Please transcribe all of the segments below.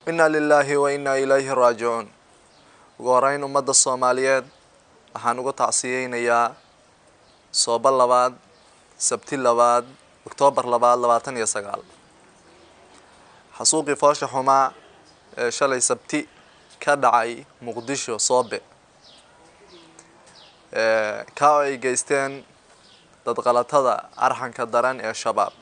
inna lilaahi wa innaa ilayhi raajicuun ugu horeyn ummadda soomaaliyeed waxaan uga tacsiyeynayaa sooba labaad sabti labaad oktoobar labaad labaatan iyo sagaal xasuuqii foosha xumaa ee shalay sabti ka dhacay muqdisho soobe ka oo ay geysteen dadqalatada arxanka daran ee shabaab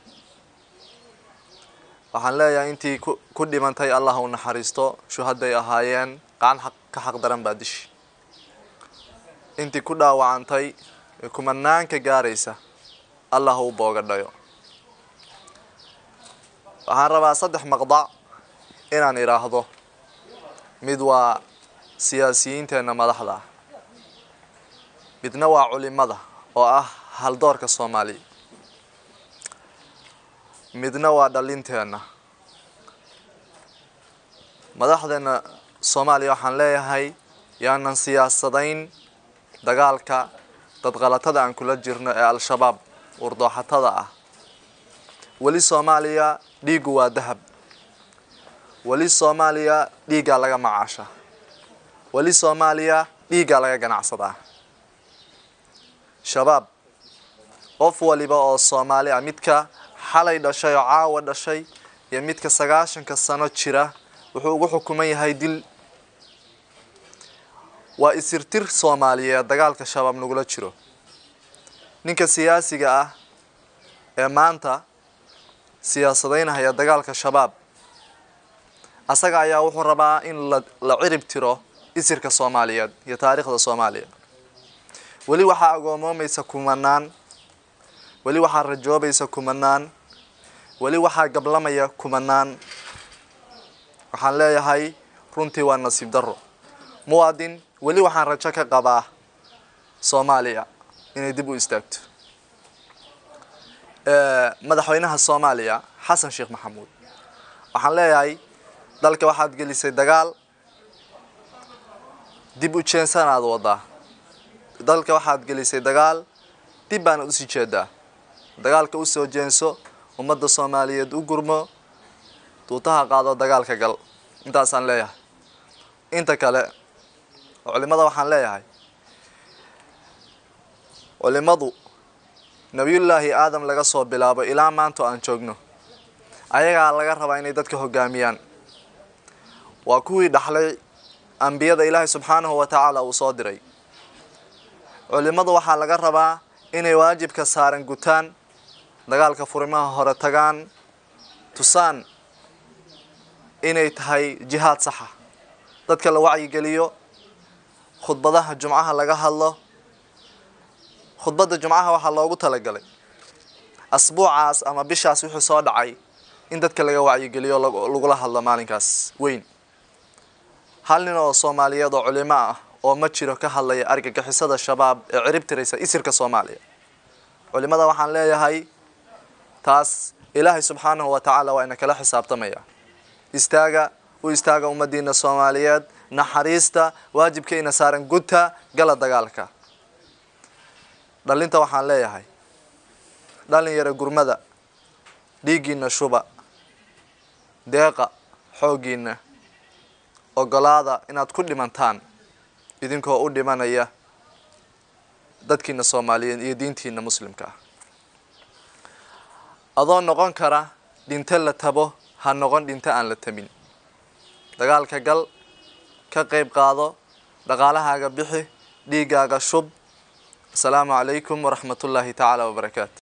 waxaan leeyahay intii ku dhimantay allah u naxariisto shuhaday ahaayeen qacan ka xaq daran baa dishi intii ku dhaawacantay ee kumanaanka gaaraysa allah u boogadhayo waxaan rabaa saddex maqdac inaan idhaahdo mid waa siyaasiyiinteenna madaxda midna waa culimada oo ah haldoorka soomaaliya midna waa dhalinteenna madaxdeena soomaaliya waxaan leeyahay yaanan siyaasadayn dagaalka dadqalatada aan kula jirno ee al-shabaab wardooxatada ah weli soomaaliya dhiiggu waa dahab weli soomaaliya dhiiggaa laga macaasha weli soomaaliya dhiiggaa laga ganacsadaa shabaab qof waliba oo soomaali ah midka xalay dhashay oo caawa dhashay iyo midka sagaashanka sano jira wuxuu ugu xukuman yahay dil waa isirtir soomaaliyeed dagaalka shabaab nagula jiro ninka siyaasiga ah ee maanta siyaasadeynahaya dagaalka shabaab asaga ayaa wuxuu rabaa in la cirib tiro isirka soomaaliyeed iyo taariikhda soomaaliya weli waxaa agoomoomaysa kumanaan weli waxaa rajoobaysa kumanaan weli waxaa gablamaya kumanaan waxaan leeyahay runtii waa nasiib darro muwaadin weli waxaan rajo ka qabaa soomaaliya inay dib u istaagto madaxweynaha soomaaliya xasan sheekh maxamuud waxaan leeyahay dalka waxaad gelisay dagaal dib u jeensanaad wadaa dalka waxaad gelisay dagaal dib baana usii jeedaa dagaalka usoo jeenso ummadda soomaaliyeed u gurmo duutaha qaado dagaalka gal intaasaan leeyahay inta kale culimada waxaan leeyahay culimadu nabiyullaahi aadam laga soo bilaabo ilaa maanta aan joogno ayagaa laga rabaa inay dadka hogaamiyaan waa kuwii dhaxlay ambiyada ilaahay subxaanahu wa tacaala uu soo diray culimadu waxaa laga rabaa inay waajibka saaran gutaan dagaalka furimaha hore tagaan tusaan inay tahay jihaad saxa dadka la wacyigeliyo khudbadaha jumcaha laga hadlo khudbadda jumcaha waxaa loogu talagalay asbuucaas ama bishaas wixii soo dhacay in dadka laga wacyigeliyo lagula hadlo maalinkaas weyn hal nin oo soomaaliyeed oo culimo ah oo ma jiro ka hadlaya argagixisada shabaab ee cirib tiraysa isirka soomaaliya culimada waxaan leeyahay taas ilaahay subxaanahu wa tacaala waa ina kala xisaabtamaya istaaga u istaaga ummadiina soomaaliyeed naxariista waajibka ina saaran guta gala dagaalka dhalinta waxaan leeyahay dhalin yara gurmada dhiiggiina shuba deeqa xooggiina ogolaada inaad ku dhimantaan idinkoo u dhimanaya dadkiina soomaaliyeed iyo diintiina muslimka ah adoo noqon kara dhinto la tabo ha noqon dhinto aan la tabin dagaalka gal ka qayb qaado dhaqaalahaaga bixi dhiiggaaga shub asalaamu calaykum waraxmatullaahi tacaala wabarakaatu